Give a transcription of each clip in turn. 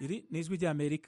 iri ni ijwi ry'amerika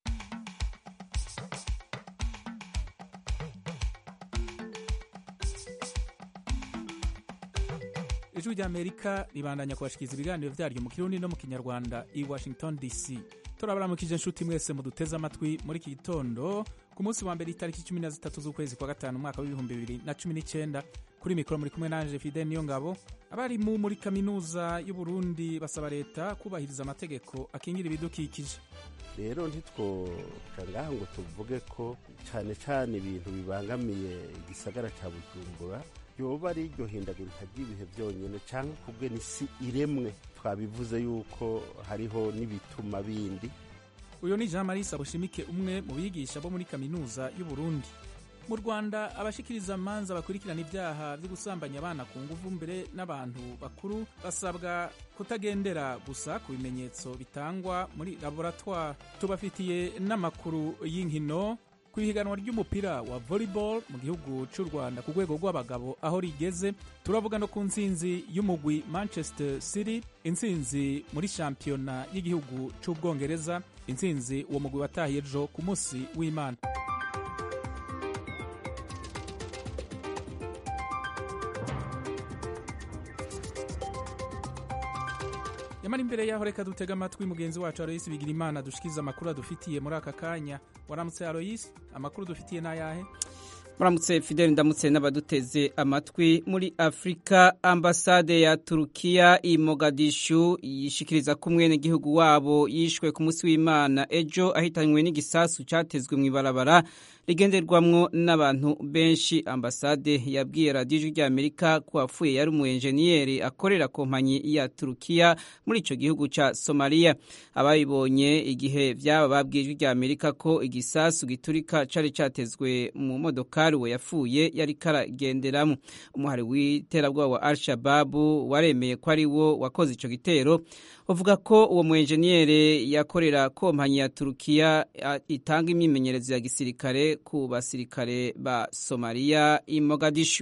ijwi ry'amerika ribandanya kubashikiriza ibiganiro vyaryo mu kirundi no mu kinyarwanda i washington dc turabaramukije inshuti mwese muduteze amatwi muri iki gitondo ku munsi wa mbere itariki cumi na zitatu z'ukwezi kwa gatanu umwaka w'ibihumbi bibiri na cumi n'icenda kuri mikoro muri kumwe nanje fide niyo ngabo abarimu muri kaminuza y'uburundi basaba leta kubahiriza amategeko akingira ibidukikije rero ntitwoka ngaha ngo tuvuge ko cyane cyane ibintu bibangamiye igisagara cya bujumbura yoba ari iryo hindagurika ry'ibihe byonyine cyangwa kubwe n'isi iremwe twabivuze yuko hariho n'ibituma bindi uyu ni jean marie sabushimike umwe mu bigisha bo muri kaminuza y'uburundi mu rwanda abashikiriza amanza bakurikirana ibyaha byo gusambanya abana ku nguvu mbere n'abantu bakuru basabwa kutagendera gusa ku bimenyetso bitangwa muri laboratwari tubafitiye n'amakuru y'inkino ku ihiganwa ry'umupira wa volleyball mu gihugu cy'u rwanda ku rwego rw'abagabo aho rigeze turavuga no ku ntsinzi y'umugwi manchester city intsinzi muri shampiyona y'igihugu cy'ubwongereza intsinzi uwo mugwi watahiye ejo ku munsi w'imana yamara imbere yaho reka dutega amatwi mugenzi wacu aroyisi bigira imana dushikiza amakuru adufitiye muri aka kanya waramutse aroyisi amakuru dufitiye n'ayahe muramutse fideli ndamutse n'abaduteze amatwi muri afurika ambasade ya turukiya i mogadishu yishikiriza ko umwenegihugu wabo yishwe ku munsi w'imana ejo ahitanywe n'igisasu cyatezwe mu ibarabara rigenderwamwo n'abantu benshi ambasade yabwiye radiyo ijwi ry'amerika ko wapfuye yari umu enjeniyeri akorera kompanyi ya turukiya muri icyo gihugu cya somaliya ababibonye igihe byaba babwiye ijwi ry'amerika ko igisasu giturika cyari cyatezwe mu modokari we yapfuye yari karagenderamo umuhari w'iterabwoba wa al-shababu waremeye ko ari wo wakoze icyo gitero uvuga ko uwo mu enjeniyeri yakorera kompanyi ya turukiya itanga imyimenyerezo ya gisirikare ku basirikare ba somaliya i mogadishu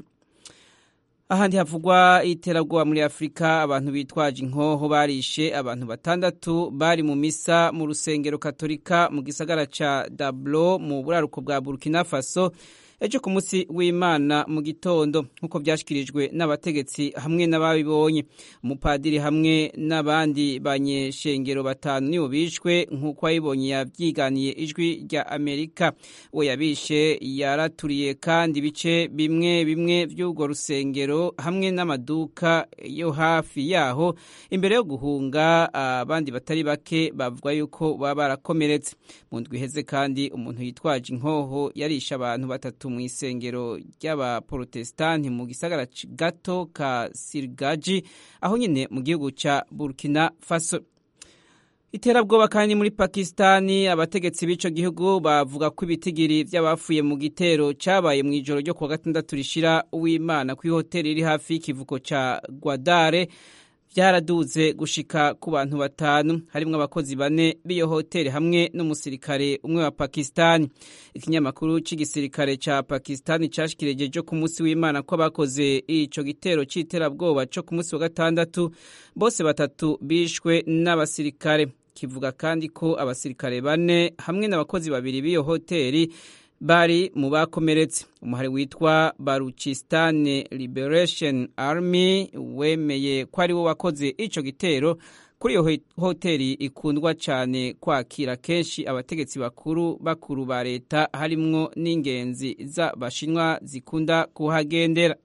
ahandi havugwa iterabwoba muri afurika abantu bitwaje inkoho barishe abantu batandatu bari mu misa mu rusengero katolika mu gisagara ca dablo mu buraruko bwa burkina faso ejo ku munsi w'imana mu gitondo nk'uko byashyikirijwe n'abategetsi hamwe n'ababibonye umupadiri hamwe n'abandi banyeshengero batanu nibo bishwe nk'uko wabibonye yabyiganiye ijwi rya amerika we yabishe yaraturiye kandi ibice bimwe bimwe by'urwo rusengero hamwe n'amaduka yo hafi yaho imbere yo guhunga abandi batari bake bavuga yuko baba barakomeretse mu ndwi iheze kandi umuntu yitwaje inkoho yarishe abantu batatu mu isengero ry'abaporotesitanti mu gisagara gato ka sirigaji aho nyine mu gihugu cya burkina faso iterabwoba kandi muri pakisitani abategetsi b'icyo gihugu bavuga ko ibitigiri by'abafuye mu gitero cyabaye mu ijoro ryo kuwa gatandatu rishira uwimana ku ihoteli iri hafi y'ikivuko cya gwadare byaraduze gushika ku bantu batanu harimwo abakozi bane b'iyo hoteli hamwe n'umusirikare umwe wa pakisitani ikinyamakuru cy'igisirikare cya pakisitani cyashyikireje ku munsi w'imana ko abakoze ico gitero c'iterabwoba co ku munsi wa gatandatu bose batatu bishwe n'abasirikare kivuga kandi ko abasirikare bane hamwe n'abakozi babiri b'iyo hoteli bari mu bakomeretse umuhari witwa baruchistane liberation army wemeye ko ari wo wakoze ico gitero kuri iyo hoteli ikundwa cyane kwakira kenshi abategetsi bakuru bakuru ba leta harimwo n'ingenzi z'abashinwa zikunda kuhagendera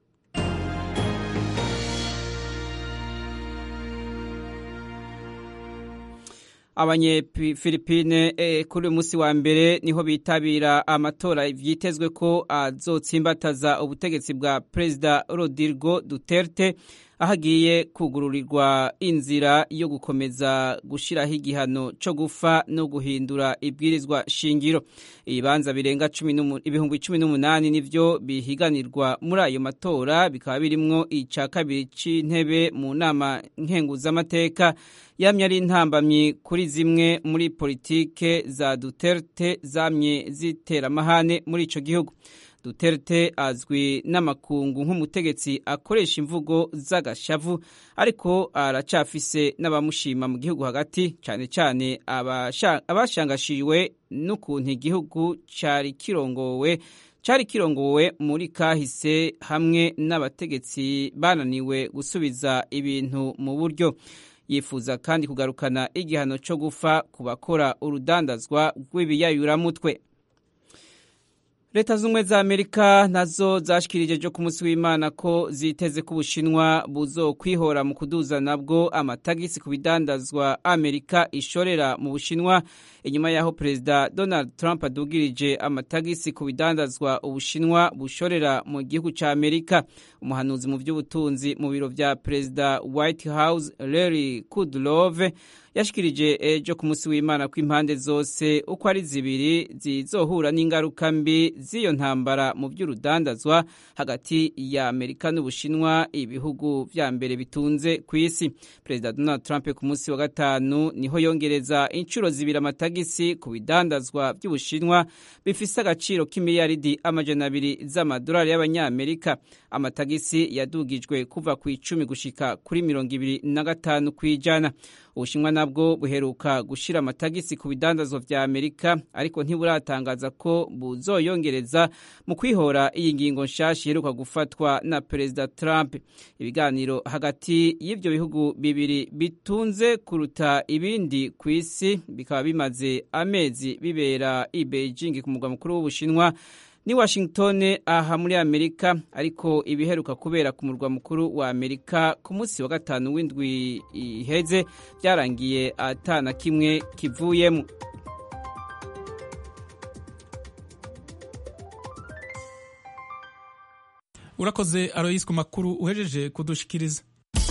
abanyefilipine eh, kuri uyu munsi wa mbere niho bitabira amatora vyitezwe ko azotsimbataza ubutegetsi bwa perezida Rodrigo Duterte aho agiye kugururirwa inzira yo gukomeza gushiraho igihano co gufa no guhindura ibwirizwa shingiro ibibanza birenga ibihumbi cumi n'umunani nivyo bihiganirwa muri ayo matora bikaba birimwo ica kabiri c'intebe mu nama nkenguzamateka yamye ari intambamyi kuri zimwe muri politike za Duterte zamye zitera amahane muri ico gihugu duterte azwi n'amakungu nk'umutegetsi akoresha imvugo z'agashavu ariko aracafise n'abamushima mu gihugu hagati cyane cyane abashangashiwe n'ukuntu igihugu cyari kirongowe cyari kirongowe muri kahise hamwe n'abategetsi bananiwe gusubiza ibintu mu buryo yifuza kandi kugarukana igihano cyo gufa ku bakora urudandazwa rw'ibiyayuramutwe leta z'ubumwe za amerika nazo zashikirije ejo ku munsi w'imana ko ziteze ko ubushinwa buzokwihora mu kuduza nabwo amatagisi ku bidandazwa amerika ishorera mu bushinwa inyuma y'aho perezida donald trump adugirije amatagisi ku bidandazwa ubushinwa bushorera mu gihugu cya amerika umuhanuzi mu by'ubutunzi mu biro bya perezida white house larry kudlove yashikirije ejo ku munsi w'imana ko impande zose uko ari zibiri zizohura n'ingaruka mbi z'iyo ntambara mu by'urudandazwa hagati ya amerika n'ubushinwa ibihugu vya mbere bitunze ku isi perezida donald trump ku munsi wa gatanu niho yongereza inshuro zibiri amatagisi ku bidandazwa by'ubushinwa bifise agaciro k'imiliyaridi amajana abiri z'amadolari y'abanyamerika amatagisi yadugijwe kuva ku icumi gushika kuri mirongo ibiri na gatanu ku ijana ubushinwa nabwo buheruka gushyira amatagisi ku bidandazwa vya amerika ariko ntiburatangaza ko buzoyongereza mu kwihora iyi ngingo nshasha iheruka gufatwa na perezida trump ibiganiro hagati y'ivyo bihugu bibiri bitunze kuruta ibindi ku isi bikaba bimaze amezi bibera i beijing ku mugwa mukuru w'ubushinwa ni washington aha muri amerika ariko ibiheruka kubera ku murwa mukuru wa amerika ku munsi wa gatanu w'indwi iheze byarangiye atana kimwe kivuyemo urakoze aroyisi ku makuru uhejeje kudushikiriza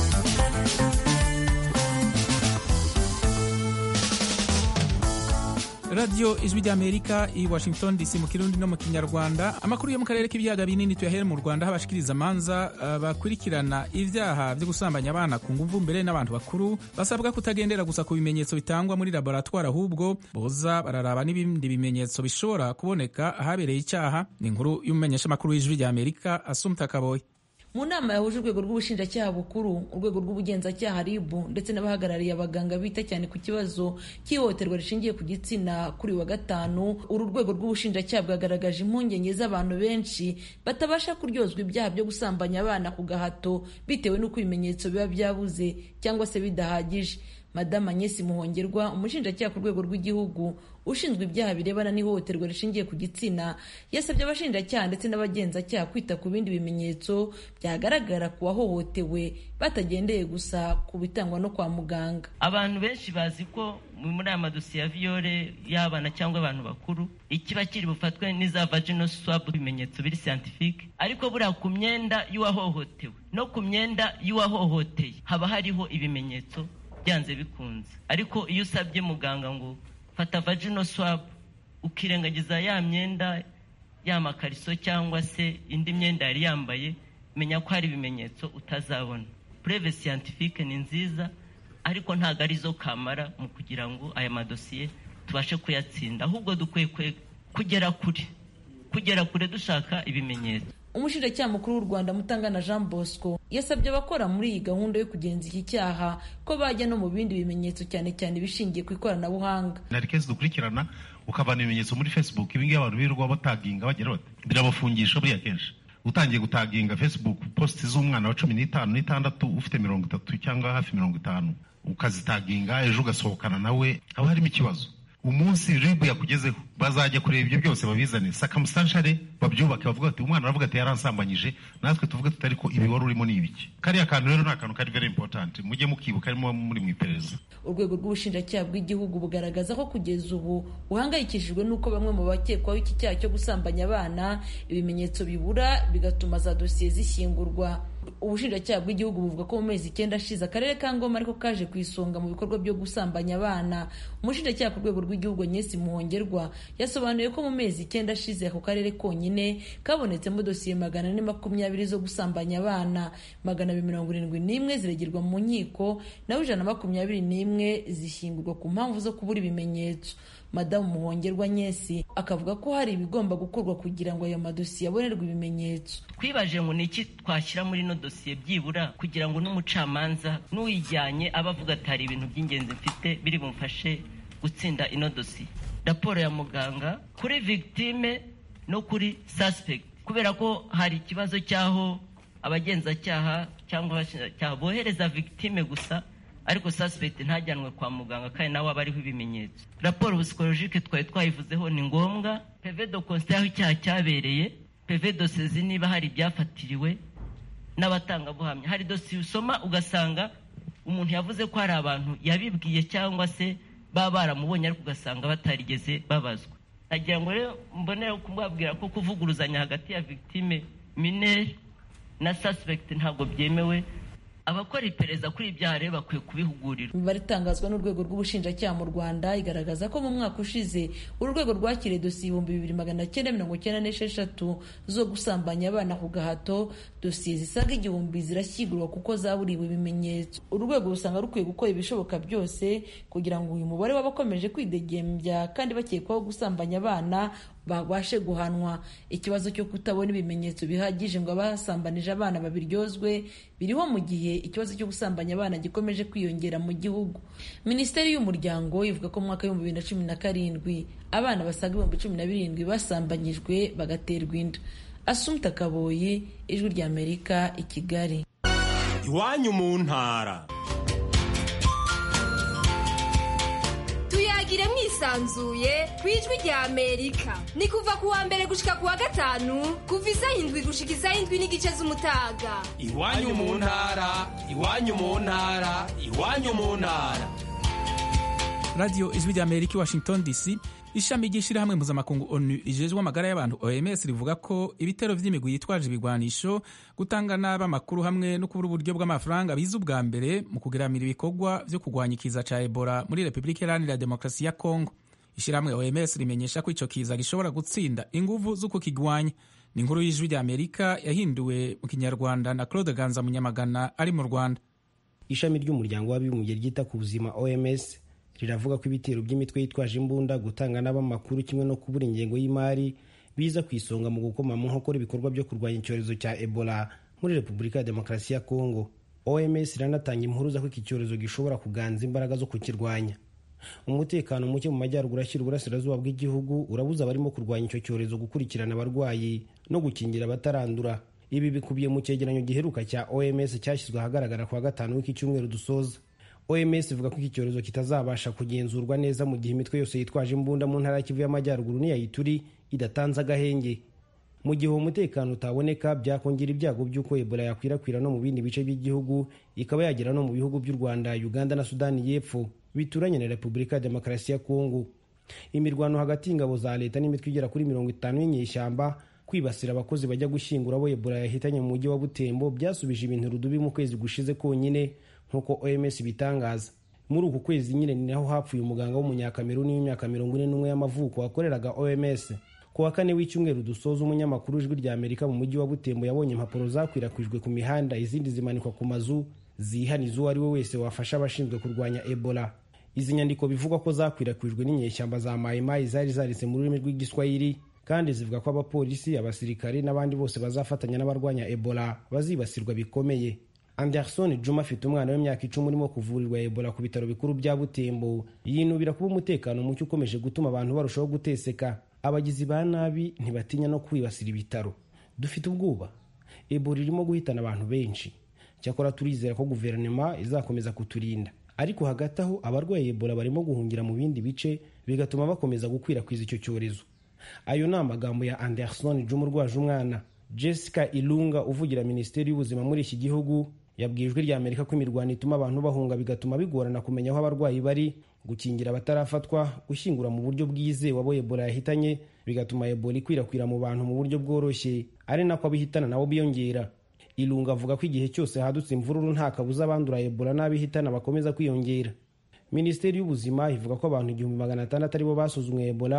radiyo ijwi ry'amerika i washington dc mu kirundi no mu kinyarwanda amakuru yo mu karere k'ibiyaga binini tuyahere mu rwanda aho abashikiriza amanza uh, bakurikirana ibyaha byo gusambanya abana ku nguvu mbere n'abantu bakuru basabwa kutagendera gusa ku bimenyetso bitangwa muri laboratwari ahubwo boza bararaba n'ibindi bimenyetso bishobora kuboneka ahabereye icyaha ni inkuru y'umumenyeshamakuru w'ijwi ry'amerika asumta kaboyi mu nama yahuje urwego rw'ubushinjacyaha bukuru urwego rw'ubugenzacyaha rib ndetse n'abahagarariye abaganga bita cyane ku kibazo cy'ihohoterwa rishingiye ku gitsina kuri wa gatanu uru rwego rw'ubushinjacyaha bwagaragaje impungenge z'abantu benshi batabasha kuryozwa ibyaha byo gusambanya abana ku gahato bitewe n'uko ibimenyetso biba byabuze cyangwa se bidahagije madamu agnesi muhongerwa umushinjacyaha ku rwego rw'igihugu ushinzwe ibyaha birebana n'ihohoterwa rishingiye ku gitsina yasabye abashinjacyaha ndetse n'abagenzacyaha kwita ku bindi bimenyetso byagaragara ku wahohotewe batagendeye gusa ku bitangwa no kwa muganga abantu benshi bazi ko muri aya madosiye ya viyore y'abana cyangwa abantu bakuru ikiba kiri bufatwe n'iza vagino swab ibimenyetso biri scientifique ariko buriya ku myenda y'uwahohotewe no ku myenda y'uwahohoteye haba hariho ibimenyetso byanze bikunze ariko iyo usabye muganga ngo fata vagino swab ukirengagiza ya myenda ya makariso cyangwa se indi myenda yari yambaye menya ko hari ibimenyetso utazabona preve scientifique ni nziza ariko ntabwo arizo kamara mu kugira ngo aya madosiye tubashe kuyatsinda ahubwo dukwiye kugera kure kugera kure dushaka ibimenyetso umushinjacyaha mukuru w'u rwanda mutangana jean bosco yasabye abakora muri iyi gahunda yo kugenza iki cyaha ko bajya no mu bindi bimenyetso cyane cyane ibishingiye ku ikoranabuhanga hari kesi dukurikirana ukavana ibimenyetso muri facebook ibingibi abantu birirwa bataginga bagira bati birabafungisha buriya kenshi utangiye gutaginga facebook posti z'umwana wa cumi n'itanu n'itandatu ufite mirongo itatu cyangwa hafi mirongo itanu ukazitaginga ejo ugasohokana nawe haba harimo ikibazo umunsi ribu yakugezeho bazajya kureba ibyo byose babizane sakamusanshare babyubake bavuga ati umwana aravuga ati yaransambanyije natwe tuvuge tutari ko ibi wari urimo ni ibiki kariya kantu rero ni akantu kari very important mujye mukibuka arimo muri mu iperereza urwego rw'ubushinjacyaha bw'igihugu bugaragaza ko kugeza ubu buhangayikishijwe n'uko bamwe mu bakekwaho iki cyaha cyo gusambanya abana ibimenyetso bibura bigatuma za dosiye zishyingurwa ubushinjacyaha bw'igihugu buvuga ko mu mezi icyenda ashize akarere ka ngoma ariko kaje ku isonga mu bikorwa byo gusambanya abana umushinjacyaha ku rwego rw'igihugu nyesi muhongerwa yasobanuye ko mu mezi icyenda ashize ako karere konyine kabonetsemo dosiye magana ane makumyabiri zo gusambanya abana magana abiri mirongo irindwi n'imwe ziregerwa mu nkiko naho ijana na makumyabiri n'imwe zishyingurwa ku mpamvu zo kubura ibimenyetso madamu muhongerwa nyesi akavuga ko hari ibigomba gukorwa kugira ngo ayo madosiye abonerwe ibimenyetso twibaje ngo ni iki twashyira muri ino dosiye byibura kugira ngo n'umucamanza n'uyijyanye abe avuga ati hari ibintu by'ingenzi mfite biri bumfashe gutsinda ino dosiye raporo ya muganga kuri victime no kuri suspect kubera ko hari ikibazo cy'aho abagenzacyaha cyangwa abashinjacyaha bohereza victime gusa ariko suspect ntajyanwe kwa muganga kandi nawe aba ariho ibimenyetso raporo psikologike twari twayivuzeho ni ngombwa peve do constat aho icyaha cyabereye peve dosezi niba hari ibyafatiriwe n'abatangabuhamya hari dosiye usoma ugasanga umuntu yavuze ko hari abantu yabibwiye cyangwa se baba baramubonye ariko ugasanga batarigeze babazwa nagira ngo rero mbonere kubabwira ko kuvuguruzanya hagati ya victime minere na suspect ntabwo byemewe abakora iperereza kuri ibyaha rero bakwiye kubihugurirwa imibare itangazwa n'urwego rw'ubushinjacyaha mu rwanda igaragaza ko mu mwaka ushize uru rwego rwakiriye dosiye ibihumbi bibiri magana cyenda mirongo cyenda n'esheshatu zo gusambanya abana ku gahato dosiye zisaga igihumbi zirashyigurwa kuko zaburiwe ibimenyetso uru rwego rusanga rukwiye gukora ibishoboka byose kugira ngo uyu mubare w'abakomeje kwidegembya kandi bakekwaho gusambanya abana babashe guhanwa ikibazo cyo kutabona ibimenyetso bihagije ngo abasambanije abana babiryozwe biriho mu gihe ikibazo cyo gusambanya abana gikomeje kwiyongera mu gihugu minisiteri y'umuryango ivuga ko mu mwaka w'ibihumbi bibiri na cumi na karindwi abana basaga ibihumbi cumi na birindwi basambanyijwe bagaterwa inda asumta kaboyi ijwi ry'amerika i kigali iwanyu mu ntara tuyagire mwisanzuye ku ijwi rya amerika ni kuva ku wa mbere gushika ku wa gatanu kuva isaha indwi gushika isaha indwi n'igice z'umutaga iwanyu mu ntara iwanyu mu ntara iwanyu mu ntara radiyo ijwi rya amerika i washington dc ishami ry'ishyirahamwe mpuzamakungu onu rijejwe amagara y'abantu oms rivuga ko ibitero by'imigwi yitwaje ibigwanisho gutanga nabi amakuru hamwe no kubura uburyo bw'amafaranga biza ubwa mbere mu kugeramira ibikorwa byo kurwanya ikiza cya ebola muri repubulika iharanira demokarasi ya kongo ishyirahamwe oms rimenyesha ko icyo kiza gishobora gutsinda inguvu zo kukigwanya ni inkuru y'ijwi rya amerika yahinduwe mu kinyarwanda na claude ganza munyamagana ari mu rwanda ishami ry'umuryango w'abibumbye ryita ku buzima oms riravuga ko ibitero by'imitwe yitwaje imbunda gutanga n'abamakuru kimwe no kubura ingengo y'imari biza ku isonga mu gukoma mu nkokora ibikorwa byo kurwanya icyorezo cya ebola muri repubulika ya demokarasi ya kongo oms iranatanga impuruza ko iki cyorezo gishobora kuganza imbaraga zo kukirwanya umutekano muke mu majyaruguru ashyira uburasirazuba bw'igihugu urabuza abarimo kurwanya icyo cyorezo gukurikirana abarwayi no gukingira abatarandura ibi bikubiye mu cyegeranyo giheruka cya oms cyashyizwe ahagaragara ku wa gatanu w'iki cyumweru dusoza oms ivuga ko iki cyorezo kitazabasha kugenzurwa neza mu gihe imitwe yose yitwaje imbunda mu ntara ya kivu y'amajyaruguru n'iyayituri idatanze agahenge mu gihe uwo mutekano utaboneka byakongera ibyago by'uko ebola yakwirakwira no mu bindi bice by'igihugu ikaba yagera no mu bihugu by'u rwanda uganda na sudani y'epfo bituranye na repubulika ya demokarasi ya kongo imirwano hagati y'ingabo za leta n'imitwe igera kuri mirongo itanu y'inyeshyamba kwibasira abakozi bajya gushyingura abo ebola yahitanye mu mujyi wa butembo byasubije ibintu rudubi mu kwezi gushize konyine nk'uko oms bitangaza muri uku kwezi nyine ni naho hapfuye umuganga w'umunyakameruni w'imyaka mirongo ine n'umwe y'amavuko wakoreraga oms ku wa kane w'icyumweru dusoza umunyamakuru w'ijwi rya amerika mu mujyi wa butembo yabonye impapuro zakwirakwijwe ku mihanda izindi zimanikwa ku mazu zihaniza uwo ari we wese wafasha abashinzwe kurwanya ebola izi nyandiko bivugwa ko zakwirakwijwe n'inyeshyamba za mayimayi zari zanditse mu rurimi rw'igiswahili kandi zivuga ko abapolisi abasirikari n'abandi bose bazafatanya n'abarwanya ebola bazibasirwa bikomeye anderson juma afite umwana w'imyaka icumi urimo kuvurirwa ebola ku bitaro bikuru bya butembo yinubira kuba umutekano muke ukomeje gutuma abantu barushaho guteseka abagizi ba nabi ntibatinya no kwibasira ibitaro dufite ubwoba ebola irimo guhitana abantu benshi cyakora turizera ko guverinoma izakomeza kuturinda ariko hagati aho abarwaye ebola barimo guhungira mu bindi bice bigatuma bakomeza gukwirakwiza icyo cyorezo ayo ni amagambo ya anderson juma urwaje umwana jessica ilunga uvugira minisiteri y'ubuzima muri iki gihugu yabwiye ijwi rya amerika ko imirwano ituma abantu bahunga bigatuma bigorana kumenya aho abarwayi bari gukingira abatarafatwa gushyingura mu buryo bwizewe abo ebola yahitanye bigatuma ebola ikwirakwira mu bantu mu buryo bworoshye ari nako abihitana nabo biyongera ilunga avuga ko igihe cyose hadutse imvururu nta kabuza abandura ebola n'abihitana bakomeza kwiyongera minisiteri y'ubuzima ivuga ko abantu igihumbi magana atandatu aribo basuzumwe ebola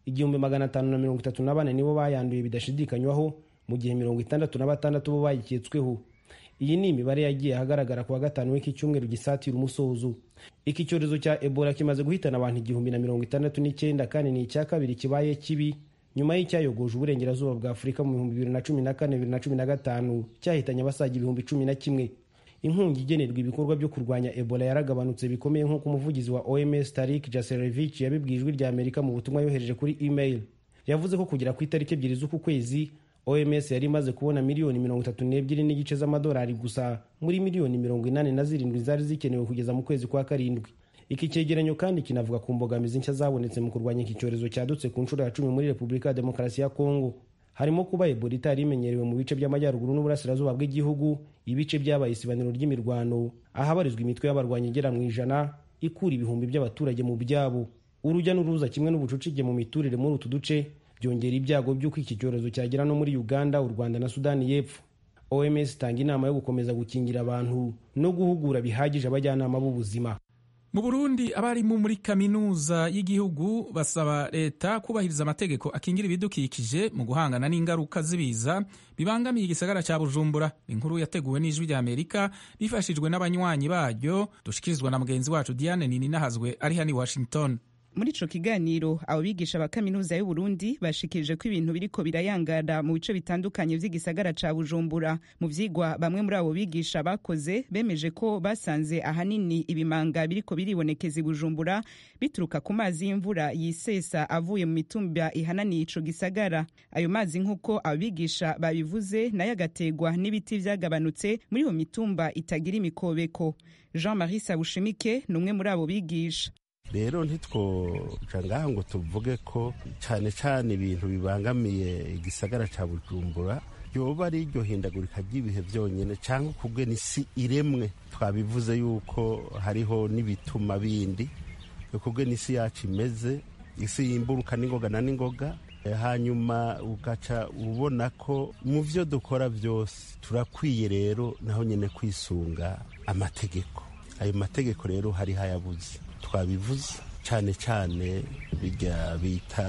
igihumbi magana atanu na mirongo itatu na bane nibo bayanduye bidashidikanywaho mu gihe mirongo itandatu na batandatu bo bayiketsweho iyi ni imibare yagiye ahagaragara ku wa gatanu w'iki cyumweru gisatira umusozo iki cyorezo cya ebola kimaze guhitana abantu igihumbi na mirongo itandatu n'icyenda kandi ni icya kabiri kibaye kibi nyuma y'icyayogoje uburengerazuba bwa afurika mu bihumbi bibiri na cumi na kane bibiri na cumi na gatanu cyahitanye abasaga ibihumbi cumi na kimwe inkunga igenerwa ibikorwa byo kurwanya ebola yaragabanutse bikomeye nk'uko umuvugizi wa oms tarik jaserevich yabibwiye ijwi rya amerika mu butumwa yohereje kuri email yavuze ko kugera ku itariki ebyiri z'uku kwezi oms yari imaze kubona miliyoni mirongo itatu n'ebyiri n'igice z'amadolari gusa muri miliyoni mirongo inani na zirindwi zari zikenewe kugeza mu kwezi kwa karindwi iki cyegeranyo kandi kinavuga ku mbogamizi nshya zabonetse mu kurwanya iki cyorezo cyadutse ku nshuro ya cumi muri repubulika ya demokarasi ya kongo harimo kuba ebola itari imenyerewe mu bice by'amajyaruguru n'uburasirazuba bw'igihugu ibice byabaye isibaniro ry'imirwano ahabarizwa imitwe y'abarwanyi igera mu ijana ikura ibihumbi by'abaturage mu byabo urujya n'uruza kimwe n'ubucucike mu miturire muri utu duce byongera ibyago by'uko iki cyorezo cyagera no muri uganda u rwanda na sudani y'epfo oms itanga inama yo gukomeza gukingira abantu no guhugura bihagije abajyanama b'ubuzima mu burundi abarimu muri kaminuza y'igihugu basaba leta kubahiriza amategeko akingira ibidukikije mu guhangana n'ingaruka z'ibiza bibangamiye igisagara cya bujumbura inkuru yateguwe n'ijwi rya amerika rifashijwe n'abanywanyi baryo dushikirizwa na mugenzi wacu diane nininahazwe ari hano i washington muri ico kiganiro abo bigisha ba kaminuza y'uburundi bashikirije ko ibintu biriko birayangara mu bice bitandukanye vy'igisagara ca bujumbura mu vyigwa bamwe muri abo bigisha bakoze bemeje ko basanze ahanini ibimanga biriko biribonekeza i bujumbura bituruka ku mazi y'imvura yisesa avuye mu mitumba ihananiye ico gisagara ayo mazi nk'uko abo bigisha babivuze nayo agategwa n'ibiti vyagabanutse muri iyo mitumba itagira imikobeko jean marie sabushimike ni umwe muri abo bigisha rero ntitwoca ngaha ngo tuvuge ko cyane cyane ibintu bibangamiye igisagara cya bujumbura yoba ari iryo hindagurika ry'ibihe byonyine cyangwa kubwe n'isi iremwe twabivuze yuko hariho n'ibituma bindi kubwe n'isi yacu imeze isi yimburuka n'ingoga na n'ingoga hanyuma ugaca ubona ko mu byo dukora byose turakwiye rero naho nyine kwisunga amategeko ayo mategeko rero hari hayabuze twabivuze cyane cyane bijya bita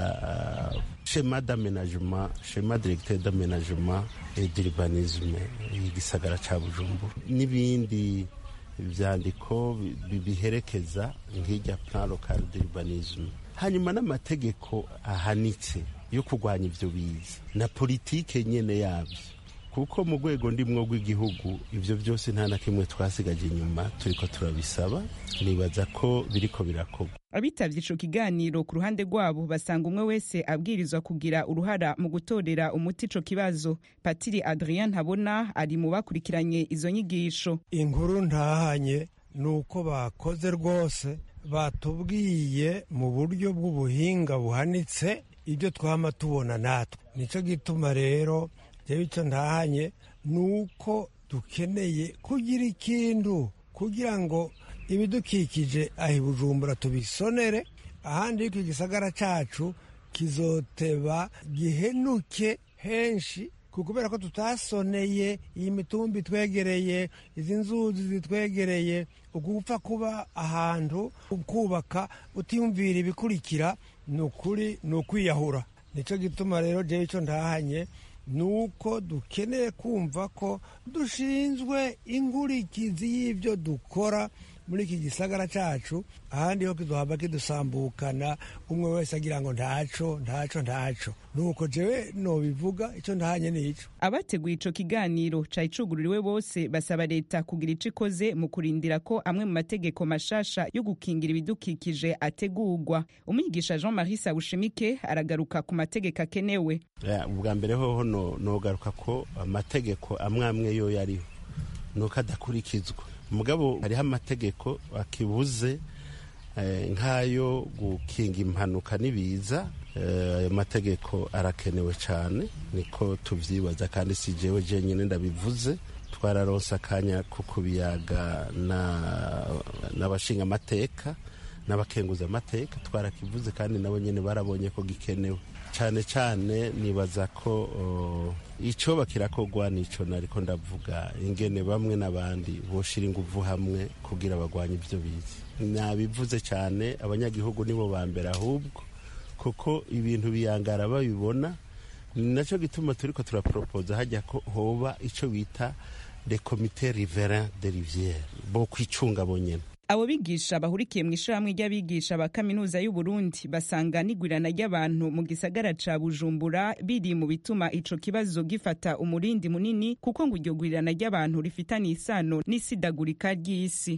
shema d'amenagement shema directeur d'amenagement et d'urbanisme igisagara cya bujumbura n'ibindi byandiko biherekeza nk'ijya plan local d'urbanisme hanyuma n'amategeko ahanitse yo kurwanya ibyo biza na politike nyene yabyo kuko mu rwego ndimwo rw'igihugu ibyo byose nta na kimwe twasigaje inyuma turiko turabisaba nibaza ko biriko birakorwa abitavye ico kiganiro ku ruhande rwabo basanga umwe wese abwirizwa kugira uruhara mu gutorera umuti ico kibazo patiri adrien ntabona ari mu bakurikiranye izo nyigisho inkuru ntahanye ni uko bakoze rwose batubwiye mu buryo bw'ubuhinga buhanitse ibyo twama tubona natwe nico gituma rero jewe icyo ntahanye ni uko dukeneye kugira ikintu kugira ngo ibidukikije aho i bujumbura tubisonere ahandi yuko igisagara cyacu kizoteba gihenuke henshi kubera ko tutasoneye iyi mitumba itwegereye izi nzuzi zitwegereye ugupfa kuba ahantu kubaka utiyumvira ibikurikira ni ukuri ni ukwiyahura nicyo gituma rero jewe icyo ntahanye ni uko dukeneye kumva ko dushinzwe inkurikizi y'ibyo dukora muri iki gisagara cyacu ahandi ho kiduhava kidusambukana umwe wese agira ngo ntaco ntaco ntaco nuko jewe nobivuga icyo ntahanye nico abateguye ico kiganiro cari cugururiwe bose basaba leta kugira ico ikoze mu kurindira ko amwe mu mategeko mashasha yo gukingira ibidukikije ategurwa umwigisha jean marie sabushimike aragaruka ku mategeko akenewe ubwa mbere hoho nogaruka ko amategeko amwe amwe yo yariho nuko adakurikizwa mugabo hariho amategeko akibuze nk'ayo gukinga impanuka n'ibiza ayo mategeko arakenewe cyane niko tubyibaza kandi si jewe jenyine ndabivuze twararonse akanya ko kubiyaga n'abashinga amateka n'abakenguza amateka twarakivuze kandi nabo nyine barabonye ko gikenewe cyane cyane nibaza ko icyo bakirakorwa nicyo nariko ndavuga ingene bamwe n'abandi boshira inguvu hamwe kugira bagwanye ibyo bizi nabivuze cyane abanyagihugu nibo ba mbere ahubwo kuko ibintu biyangara babibona ni nacyo gituma turiko turaporopoza hajya ko hoba ico bita le comité riverain de rivière bo kwicunga bonyene abo bigisha bahurikiye mu ishyirahamwe ry'abigisha ba kaminuza y'u Burundi basanga n'igwirana ry'abantu mu gisagara ca Bujumbura biri mu bituma ico kibazo gifata umurindi munini kuko ngo iryo gwirana ry'abantu rifitanye isano n'isidagurika ry'isi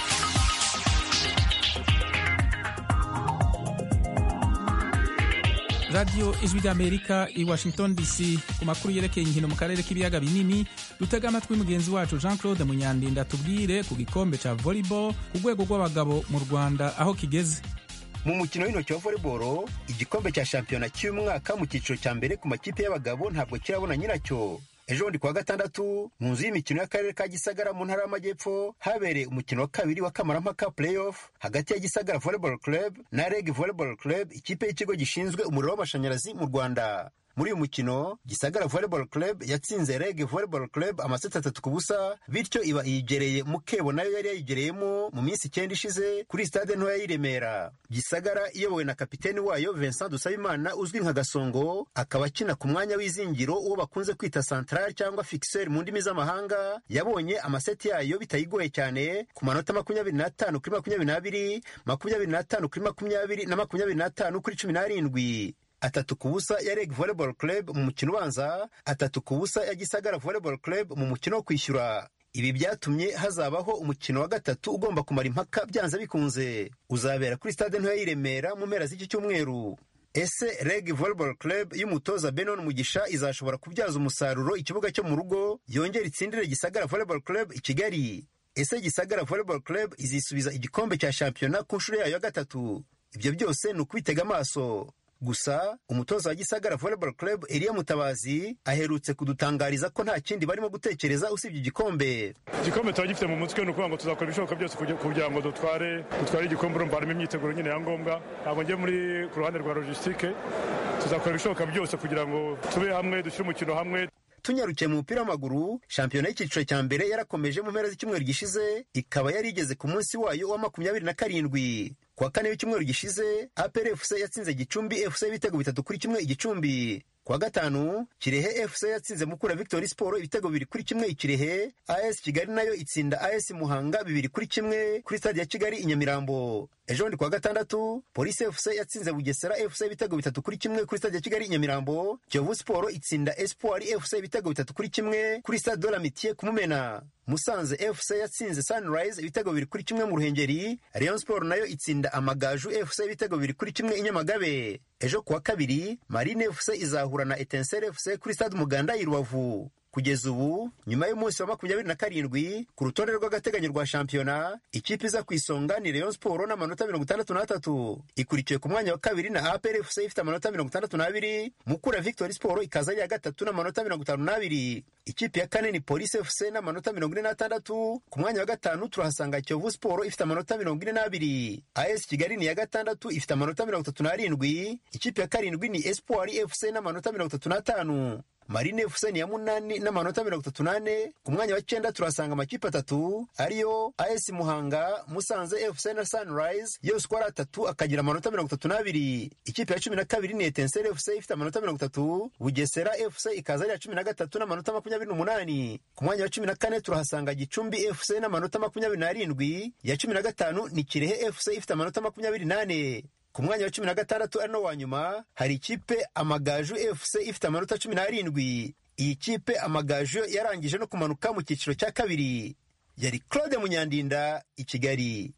radiyo ijwi ry'amerika i washington dc ku makuru yerekeye inkino mu karere k'ibiyaga binini dutega amatwi mugenzi wacu jean claude munyandinda tubwire ku gikombe cya volleyball ku rwego rw'abagabo mu rwanda aho kigeze mu mukino w'intoki wa volleyball igikombe cya shampiyona cy'umwaka mu cyiciro cya mbere ku makipe y'abagabo ntabwo kirabona nyiracyo ejo bundi kuwa gatandatu mu nzu y'imikino y'akarere ka gisagara mu ntara y'amajyepfo habereye umukino wa kabiri wa kamarampaka playoff hagati ya gisagara volleyball club na reg volleyball club ikipe y'ikigo gishinzwe umuriro w'amashanyarazi mu rwanda muri uyu mukino gisagara volleyball club yatsinze reg volleyball club amaseti atatu ku busa bityo iba iyigereye mukebo nayo yari yayigereyemo mu minsi icyenda ishize kuri stade ntoya y'i remera gisagara iyobowe na kapiteni wayo vincent dusabimana uzwi nka gasongo akaba akina ku mwanya w'izingiro uwo bakunze kwita central cyangwa fixer mu ndimi z'amahanga yabonye amaseti yayo bitayigoye cyane ku manota makumyabiri n'atanu kuri makumyabiri n'abiri makumyabiri n'atanu kuri makumyabiri na makumyabiri n'atanu kuri cumi n'arindwi atatu ku busa ya reg volleyball club mu mukino ubanza atatu ku busa ya gisagara volleyball club mu mukino wo kwishyura ibi byatumye hazabaho umukino wa gatatu ugomba kumara impaka byanze bikunze uzabera kuri stade ntoya y'i remera mu mpera z'iki cyumweru ese reg volleyball club y'umutoza benon mugisha izashobora kubyaza umusaruro ikibuga cyo mu rugo yongera itsindire gisagara volleyball club i kigali ese gisagara volleyball club izisubiza igikombe cya shampiyona ku nshuro yayo ya gatatu ibyo byose ni ukubitega amaso gusa umutoza wa gisagara volleyball club eliya mutabazi aherutse kudutangariza ko nta kindi barimo gutekereza usibye igikombe igikombe tuba gifite mu mutwe ni ukuvuga ngo tuzakora ibishoboka byose kugira ngo dutware dutware igikombe urumva harimo imyiteguro nyine ya ngombwa ntabwo njye muri ku ruhande rwa logisitike tuzakora ibishoboka byose kugira ngo tube hamwe dushyire umukino hamwe tunyarukiye mu mupira w'amaguru shampiyona y'icyiciro cya mbere yarakomeje mu mpera z'icyumweru gishize ikaba yari igeze ku munsi wayo wa makumyabiri na karindwi kuwa kane w'icyumweru gishize apr fc yatsinze gicumbi fc ibitego bitatu kuri kimwe igicumbi kuwa gatanu kirehe fc yatsinze mukura victory sport ibitego bibiri kuri kimwe ikirehe as kigali nayo itsinda as muhanga bibiri kuri kimwe kuri stade ya kigali i nyamirambo ejo bundi kuwa gatandatu polisi fc yatsinze bugesera fc ibitego bitatu kuri kimwe kuri stade ya kigali i nyamirambo kiyovu sport itsinda espoir fc ibitego bitatu kuri kimwe kuri stade de la mitiye kumumena musanze fc yatsinze sunrise ibitego bibiri kuri kimwe mu ruhengeri rayon sport nayo itsinda amagaju fc ibitego bibiri kuri kimwe i nyamagabe ejo kuwa kabiri marine fc izahura na etensere fc kuri stade umuganda i rubavu kugeza ubu nyuma y'umunsi wa makumyabiri na karindwi ku rutonde rw'agateganyo rwa shampiyona ikipe iza ku isonga ni rayon sport n'amanota mirongo itandatu n'atatu ikurikiwe ku mwanya wa kabiri na apr fc ifite amanota mirongo itandatu n'abiri mukura victory sport ikaza ari iya gatatu n'amanota mirongo itanu n'abiri ikipe ya kane ni polisi fc n'amanota mirongo ine n'atandatu ku mwanya wa gatanu turahasanga kiyovu sport ifite amanota mirongo ine n'abiri as kigali ni iya gatandatu ifite amanota mirongo itatu n'arindwi ikipe ya karindwi ni espoir fc n'amanota mirongo itatu n'atanu marine fc ni ya munani n'amanota mirongo itatu n'ane ku mwanya wa cyenda turasanga amakipe atatu ariyo as muhanga musanze fc na sunrise yose uko ari atatu akagira amanota mirongo itatu n'abiri ikipe ya cumi na kabiri ni etensere fc ifite amanota mirongo itatu bugesera fc ikaza ari iya cumi na gatatu n'amanota makumyabiri n'umunani ku mwanya wa cumi na kane turahasanga gicumbi fc n'amanota makumyabiri n'arindwi iya cumi na gatanu ni kirehe fc ifite amanota makumyabiri n'ane ku mwanya wa cumi na gatandatu ari no wa nyuma hari ikipe amagaju fc ifite amanota cumi n'arindwi iyi kipe amagaju yarangije no kumanuka mu cyiciro cya kabiri yari claude munyandinda i kigali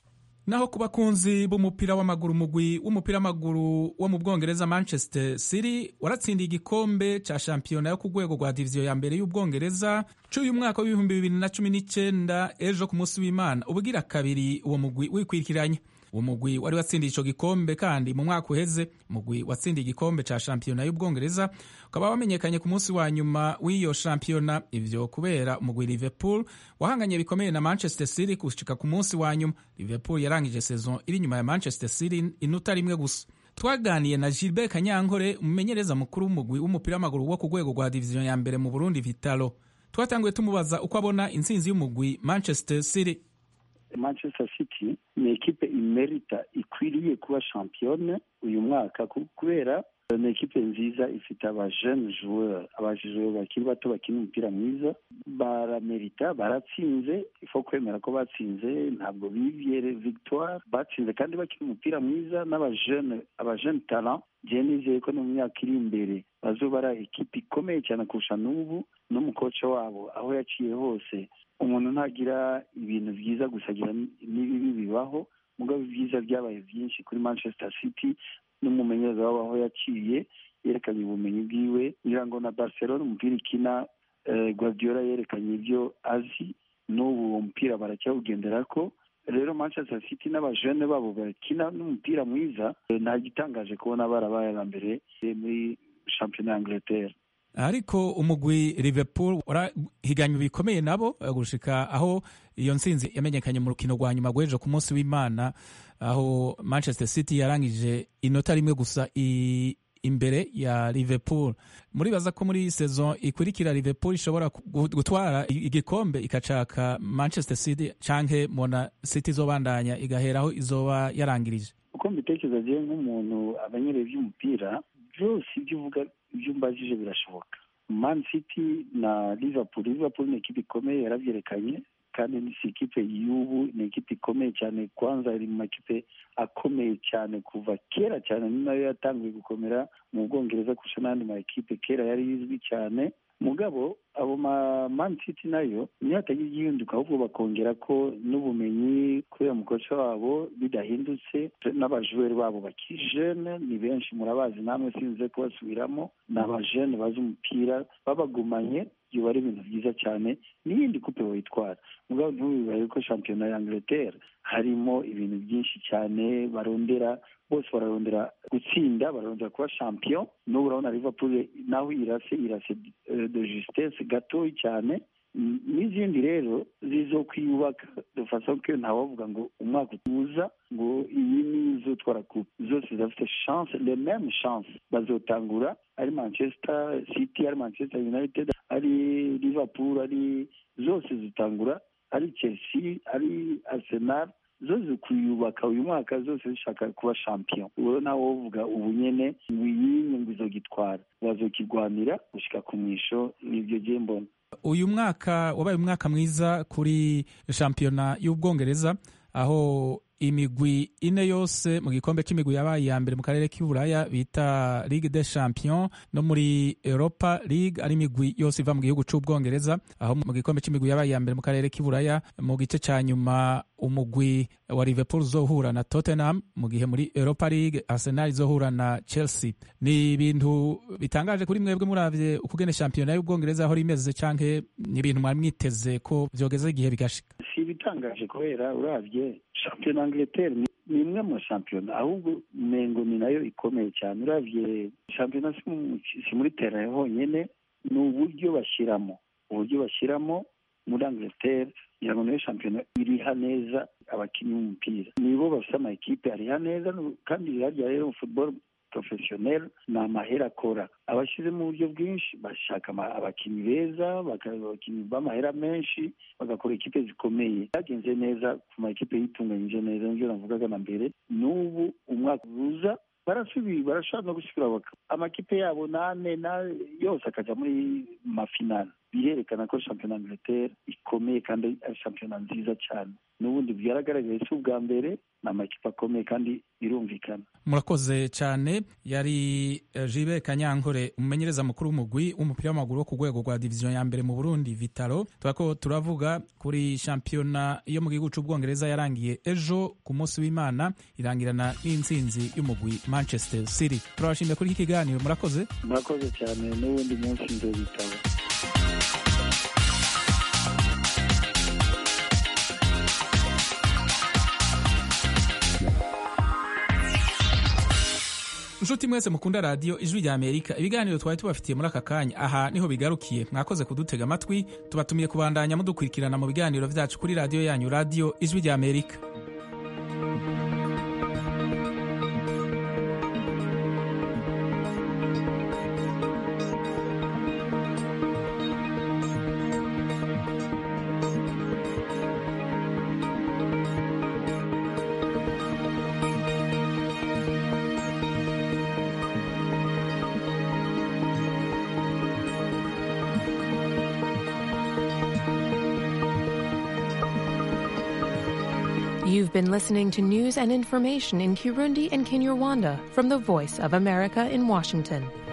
naho ku bakunzi b'umupira w'amaguru umugwi w'umupira w'amaguru wo mu bwongereza manchester city waratsindiye igikombe cya shampiyona yo ku rwego rwa diviziyo ya mbere y'ubwongereza cy'uyu mwaka w'ibihumbi bibiri na cumi n'icyenda ejo ku munsi w'imana ubugira kabiri uwo mugwi wikwikiranya uwo mugwi wari watsindiye icyo gikombe kandi mu mwaka uheze umugwi watsindiye igikombe cya shampiyona y'ubwongereza ukaba wamenyekanye ku munsi wa nyuma w'iyo shampiyona ivyo kubera umugwi liverpool wahanganye bikomeye na manchester city gushika ku munsi wa nyuma liverpool yarangije sezon iri nyuma ya manchester city inuta rimwe gusa twaganiye na gilbert kanyankore umumenyereza mukuru w'umugwi w'umupira w'amaguru wo ku rwego rwa diviziyo ya mbere mu burundi vitalo twatanguye tumubaza uko abona intsinzi y'umugwi manchester city manchester city ni ekipe imerita ikwiriye kuba shampiyone uyu mwaka kubera ni ekipe nziza ifite abajene joueur abajjoueur bakiri bato bakina umupira mwiza baramerita baratsinze ifo kwemera ko batsinze ntabwo bivye victoire batsinze kandi bakina umupira mwiza n'abajene abajene talent je nizeye ko no mu myaka iri imbere bazoba ari ekipe ikomeye cyane kurusha n'ubu n'umukoca wabo aho yaciye hose umuntu ntagira ibintu byiza gusa agira n'ibibi bibaho mugabo ibyiza byabaye byinshi kuri manchester city n'umumenyereza wabo aho yaciye yerekanye ubumenyi bwiwe ngira ngo na barcelona umupira ikina guardiola yerekanye ibyo azi n'ubu uwo mupira baracyawugendera ko rero manchester city n'abajene babo bakina n'umupira mwiza nta gitangaje kubona barabaye aba mbere muri shampiyona ya angleterre ariko umugwi liverpool urahiganywe bikomeye nabo gushika aho iyo ntsinzi yamenyekanye mu rukino rwa nyuma rw'ejo ku munsi w'imana aho manchester city yarangije inota rimwe gusa imbere ya liverpool muribaza ko muri saison ikurikira liverpool ishobora gutwara igikombe ikacaka manchester city canke mona city izobandanya igaheraho izoba yarangirije uko mbitekereza jewe nk'umuntu amenyereye ivy'umupira byose ibyo uvuga ibyo umbajije birashoboka man city na liverpool liverpool ni ekipe ikomeye yaravyerekanye kandi si ikipe y'ubu ni ikipe ikomeye cyane kwanza iri mu makipe akomeye cyane kuva kera cyane ni nayo yatangiye gukomera mu bwongereza kurusha n'andi ma ekipe kera yari izwi cyane mugabo abo ma man city nayo niyo hatagira igihinduka ahubwo bakongera ko n'ubumenyi kubera umukoca wabo bidahindutse n'abajuweri babo bakiri jene ni benshi murabazi namwe sinze kubasubiramo ni abajene bazi umupira babagumanye biba ari ibintu byiza cyane n'iyindi kupe wayitwara mugabo ntubibaye ko shampiyona ya angleterre harimo ibintu byinshi cyane barondera bose bararondera gutsinda bararondera kuba champion n'ubu urabona liverpool naho irase irase de justesse gatoyi cyane n'izindi rero zizokwiyubaka dufasa ko ntawavuga ngo umwaka utuza ngo iyi ni izotwara kupe zose zafite chance le même chance bazotangura ari manchester city ari manchester united ari liverpool ari zose zitangura ari chelsea ari arsenal zo zikwiyubaka uyu mwaka zose zishaka kuba champion uwo nawe wovuga ubu nyene wiyinye ngo izogitwara bazokigwanira gushika ku mwisho nivyo je mbona uyu mwaka wabaye umwaka mwiza kuri shampiyona y'ubwongereza aho imigwi ine yose mu gikombe cy'imigwi yabaye iya mbere mu karere k'iburaya bita ligue des champions no muri europa league ari imigwi yose iva mu gihugu cy'ubwongereza aho mu gikombe cy'imigwi yabaye iya mbere mu karere k'iburaya mu gice cya nyuma umugwi wa liverpool uzohura na tottenham mu gihe muri europa league arsenal izohura na chelsea ni ibintu bitangaje kuri mwebwe muravye ukugene shampiyona y'ubwongereza aho rimeze canke ni ibintu mwari mwiteze ko vyogeze igihe bigashika si ibitangaje kubera uravye shampiyona angleterre ni imwe mu shampiyona ahubwo mengo ni nayo ikomeye cyane uravye shampiyona si muri tera honyene ni uburyo bashyiramo uburyo bashyiramo muri angleterre kugira ngo niyo shampiyona iriha neza abakinnyi b'umupira nibo bafite ama ekipe ariha neza kandi harya rero football professionnel ni amahera akora abashyizemo uburyo bwinshi bashaka abakinnyi beza abakinnyi b'amahera menshi bagakora ekipe zikomeye byagenze neza ku ma ekipe yitunganyije neza nibyo navugaga na mbere n'ubu umwaka uza barasubiye barashobora no gusubira amakipe yabo nane yose akajya muri mafinale birerekana ko shampiyona angleterre ikomeye kandi ari shampiyona nziza cyane n'ubundi bwaragaragaye si ubwa mbere ni amakipe akomeye kandi birumvikana murakoze cyane yari jibe kanyankore umumenyereza mukuru w'umugwi w'umupira w'amaguru wo ku rwego rwa diviziyo ya mbere mu burundi vitaro turako turavuga kuri shampiyona yo mu gihugu cy'ubwongereza yarangiye ejo ku munsi w'imana irangirana n'intsinzi y'umugwi manchester city turabashimiye kuri iki kiganiro murakoze murakoze cyane n'ubundi munsi nzobitabo nshuti mwese mukunda radiyo ijwi rya amerika ibiganiro twari tubafitiye muri aka kanya aha niho bigarukiye mwakoze kudutega amatwi tubatumiye kubandanya mudukurikirana mu biganiro byacu kuri radiyo yanyu radiyo ijwi rya amerika You've been listening to news and information in Kirundi and Kinyarwanda from the Voice of America in Washington.